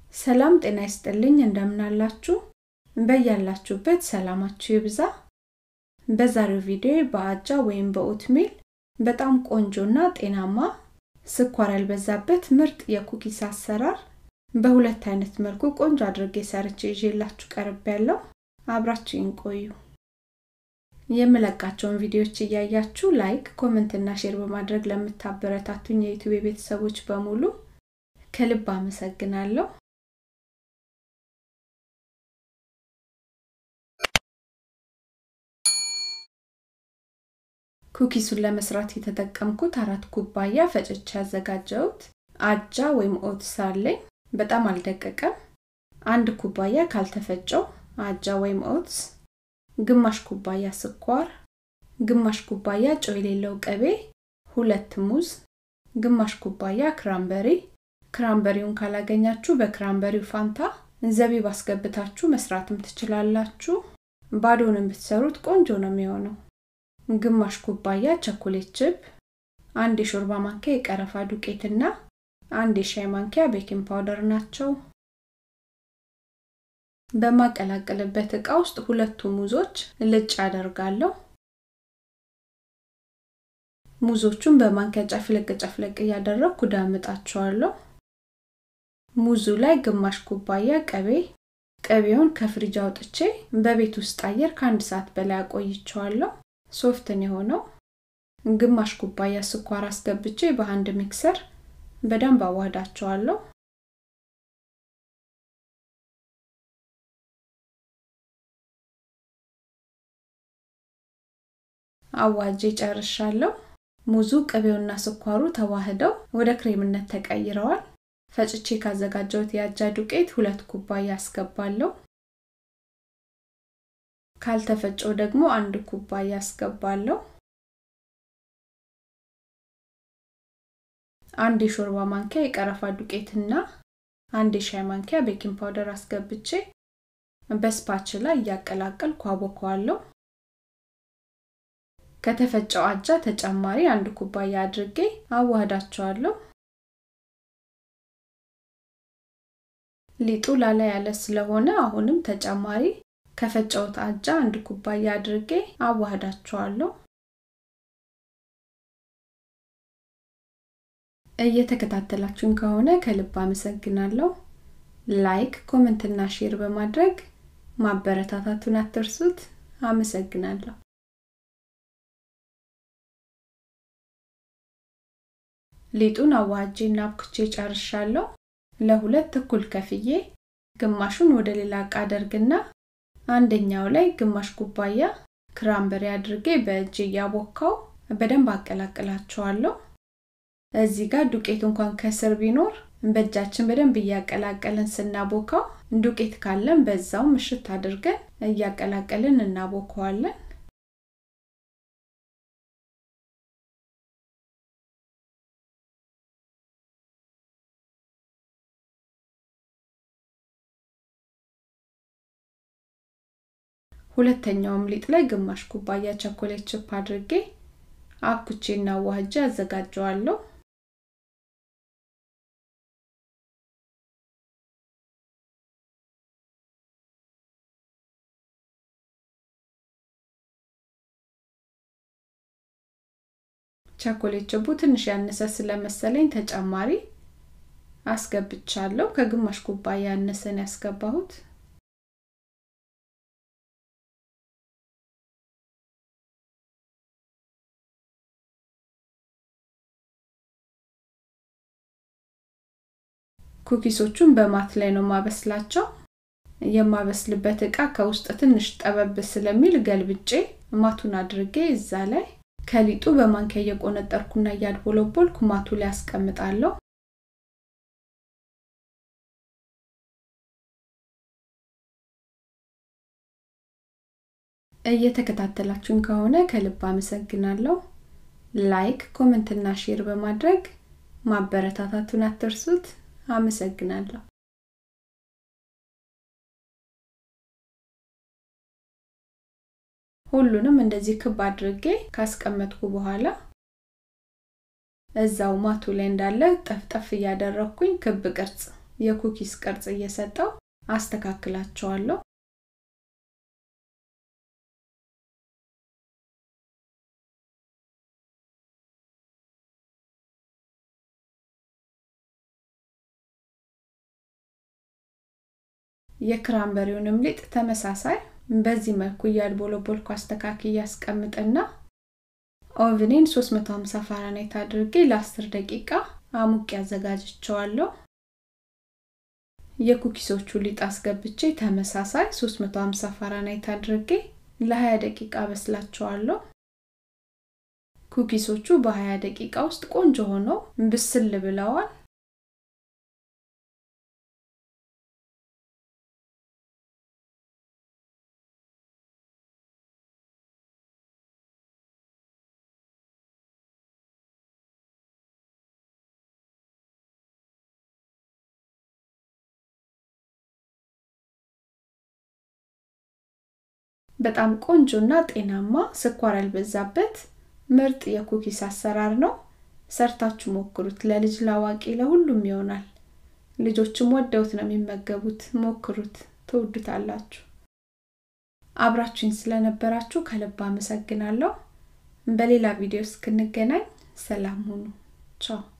ሰላም ጤና ይስጥልኝ እንደምናላችሁ በያላችሁበት ሰላማችሁ ይብዛ በዛሬው ቪዲዮ በአጃ ወይም በኦትሜል በጣም ቆንጆና ጤናማ ስኳር ያልበዛበት ምርጥ የኩኪስ አሰራር በሁለት አይነት መልኩ ቆንጆ አድርጌ ሰርቼ ይዤላችሁ ቀርብ ያለው አብራችሁን ቆዩ የምለቃቸውን ቪዲዮዎች እያያችሁ ላይክ ኮመንት እና ሼር በማድረግ ለምታበረታቱኝ የዩቱብ ቤተሰቦች በሙሉ ከልብ አመሰግናለሁ ኩኪሱን ለመስራት የተጠቀምኩት አራት ኩባያ ፈጭቼ ያዘጋጀሁት አጃ ወይም ኦትስ አለኝ በጣም አልደቀቀም አንድ ኩባያ ካልተፈጨው አጃ ወይም ኦትስ ግማሽ ኩባያ ስኳር ግማሽ ኩባያ ጨው የሌለው ቅቤ ሁለት ሙዝ ግማሽ ኩባያ ክራምበሪ ክራምበሪውን ካላገኛችሁ በክራምበሪው ፋንታ ዘቢብ አስገብታችሁ መስራትም ትችላላችሁ ባዶንም ብትሰሩት ቆንጆ ነው የሚሆነው ግማሽ ኩባያ ቸኮሌት ችፕ አንድ የሾርባ ማንኪያ የቀረፋ ዱቄትና አንድ የሻይ ማንኪያ ቤኪንግ ፓውደር ናቸው በማቀላቀልበት እቃ ውስጥ ሁለቱ ሙዞች ልጭ አደርጋለሁ ሙዞቹን በማንኪያ ጨፍለቅ ጨፍለቅ እያደረግኩ ዳምጣቸዋለሁ ሙዙ ላይ ግማሽ ኩባያ ቅቤ ቅቤውን ከፍሪጅ አውጥቼ በቤት ውስጥ አየር ከአንድ ሰዓት በላይ አቆይቸዋለሁ ሶፍትን የሆነው ግማሽ ኩባያ ስኳር አስገብቼ በአንድ ሚክሰር በደንብ አዋህዳቸዋለሁ አዋጄ ጨርሻለሁ ሙዙ ቅቤውና ስኳሩ ተዋህደው ወደ ክሬምነት ተቀይረዋል ፈጭቼ ካዘጋጀሁት የአጃ ዱቄት ሁለት ኩባያ አስገባለሁ ካልተፈጨው ደግሞ አንድ ኩባያ አስገባለሁ አንድ የሾርባ ማንኪያ የቀረፋ ዱቄትና አንድ የሻይ ማንኪያ ቤኪንግ ፓውደር አስገብቼ በስፓችላ እያቀላቀልኩ አቦከዋለሁ ከተፈጨው አጃ ተጨማሪ አንድ ኩባያ አድርጌ አዋህዳቸዋለሁ ሊጡ ላላ ያለ ስለሆነ አሁንም ተጨማሪ ከፈጨውት አጃ አንድ ኩባያ አድርጌ አዋህዳቸዋለሁ እየተከታተላችሁን ከሆነ ከልብ አመሰግናለሁ ላይክ ኮመንትና ሼር በማድረግ ማበረታታቱን አትርሱት አመሰግናለሁ ሊጡን አዋጄና አብኩቼ ጨርሻለሁ ለሁለት እኩል ከፍዬ ግማሹን ወደ ሌላ እቃ አደርግና አንደኛው ላይ ግማሽ ኩባያ ክራምበሪ አድርጌ በእጅ እያቦካው በደንብ አቀላቅላቸዋለሁ እዚህ ጋር ዱቄት እንኳን ከስር ቢኖር በእጃችን በደንብ እያቀላቀልን ስናቦካው ዱቄት ካለን በዛው ምሽት አድርገን እያቀላቀልን እናቦከዋለን ሁለተኛውም ሊጥ ላይ ግማሽ ኩባያ ቸኮሌት ችፕ አድርጌ አብኩቼና ዋህጄ አዘጋጀዋለሁ ቸኮሌት ችቡ ትንሽ ያነሰ ስለመሰለኝ ተጨማሪ አስገብቻለሁ ከግማሽ ኩባያ ያነሰን ያስገባሁት ኩኪሶቹን በማት ላይ ነው ማበስላቸው የማበስልበት እቃ ከውስጥ ትንሽ ጠበብ ስለሚል ገልብጬ ማቱን አድርጌ እዛ ላይ ከሊጡ በማንኪያ እየቆነጠርኩና እያድቦለቦልኩ ማቱ ላይ አስቀምጣለሁ እየተከታተላችሁን ከሆነ ከልብ አመሰግናለሁ ላይክ ኮመንትና ሼር በማድረግ ማበረታታቱን አትርሱት አመሰግናለሁ ሁሉንም እንደዚህ ክብ አድርጌ ካስቀመጥኩ በኋላ እዛው ማቱ ላይ እንዳለ ጠፍጠፍ እያደረግኩኝ ክብ ቅርጽ የኩኪስ ቅርጽ እየሰጠው አስተካክላቸዋለሁ የክራምበሪውንም ሊጥ ተመሳሳይ በዚህ መልኩ እያድቦለቦልኩ አስተካክ እያስቀምጥና ኦቭኔን 350 ፋራናይት አድርጌ ለ10 ደቂቃ አሙቅ ያዘጋጅቸዋለሁ የኩኪሶቹ ሊጥ አስገብቼ ተመሳሳይ 350 ፋራናይት አድርጌ ለ20 ደቂቃ በስላቸዋለሁ ኩኪሶቹ በ20 ደቂቃ ውስጥ ቆንጆ ሆነው ብስል ብለዋል በጣም ቆንጆና ጤናማ ስኳር ያልበዛበት ምርጥ የኩኪስ አሰራር ነው ሰርታችሁ ሞክሩት ለልጅ ላዋቂ ለሁሉም ይሆናል ልጆችም ወደውት ነው የሚመገቡት ሞክሩት ትውዱታላችሁ አብራችሁኝ ስለነበራችሁ ከልብ አመሰግናለሁ በሌላ ቪዲዮ እስክንገናኝ ሰላም ሁኑ ቻው